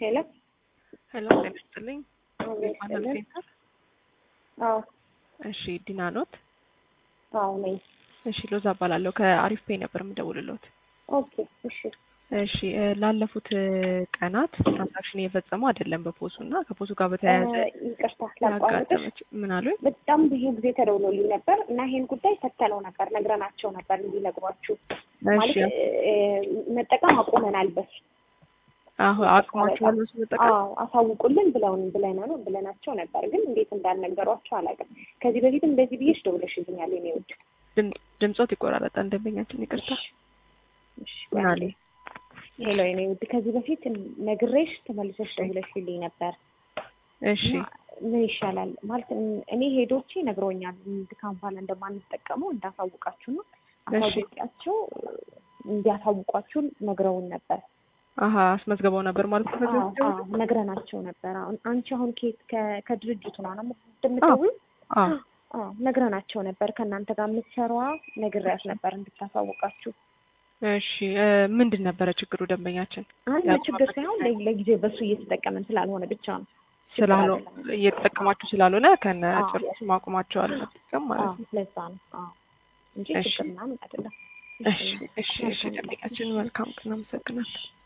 ሄሎ ሄሎ ጤና ይስጥልኝ። አቤት ማናል ይስጥልኝ። ሴንተር? አዎ እሺ ዲና ኖት? አዎ ነኝ። እሺ ሎዛ እባላለሁ ከአሪፍ ፔይ ነበር የምደውልሎት። ኦኬ እሺ እሺ እ ላለፉት እ ቀናት ትራንዛክሽን እየፈጸሙ አይደለም በፖሱ እና ከፖሱ ጋር በተያያዘ እ ይቅርታ ላቋርጥሽ። ያጋጠመች ምን አሉኝ? በጣም ብዙ ጊዜ ተደውሎልኝ ነበር እና ይሄን ጉዳይ ፈተነው ነበር ነግረናቸው ነበር እንዲነግሯችሁ ማለት እሺ እ መጠቀም አቁመናል በሱ አሁን አቅማችኋል እሱ መጠቀም አዎ አሳውቁልን ብለውን ብለን ነው ብለናቸው ነበር፣ ግን እንዴት እንዳልነገሯቸው አላውቅም። ከዚህ በፊት እንደዚህ ብዬሽ ደውለሽልኛል የኔ ውድ። ድም- ድምፆት ይቆራረጣል። ደንበኛችን ይቅርታ እሺ ምን አሉኝ? ሄሎ የኔ ውድ፣ ከዚህ በፊት ነግሬሽ ተመልሰሽ ደውለሽልኝ ነበር እሺ እና ምን ይሻላል ማለት እን- እኔ ሄዶቼ ነግረውኛል ድካም በኋላ እንደማንጠቀመው እንዳሳውቃችሁ ነው። እሺ። አሳውቂያቸው እንዲያሳውቋችሁ ነግረውን ነበር። አሀ አስመዝግበው ነበር ማለት ነው። ከዚህ አዎ በፊት አዎ ነግረናቸው ነበር። አሁን አንቺ አሁን ከየት ከ- ከድርጅቱ ነው ነው እንደምትደውል? አዎ አዎ ነግረናቸው ነበር። ከእናንተ ጋር የምትሰራዋ ነግሬያት ነበር እንድታሳውቃችሁ። እሺ እ ምንድን ነበረ ችግሩ ደንበኛችን አንድ ያው ችግር ሳይሆን ለ- ለጊዜው በሱ እየተጠቀምን ስላልሆነ ብቻ ነው። ችግር ስላልሆ አይደለም። እየተጠቀማችሁ ስላልሆነ ከነ አዎ። ጭራሹ ማቆማቸዋል መጠቀም ማለት አዎ ነው። ለዛ ነው። አዎ እንጂ እሺ። ችግር ምናምን አይደለም። እሺ እሺ እሺ ደንበኛችን መልካም ቀን አመሰግናለሁ።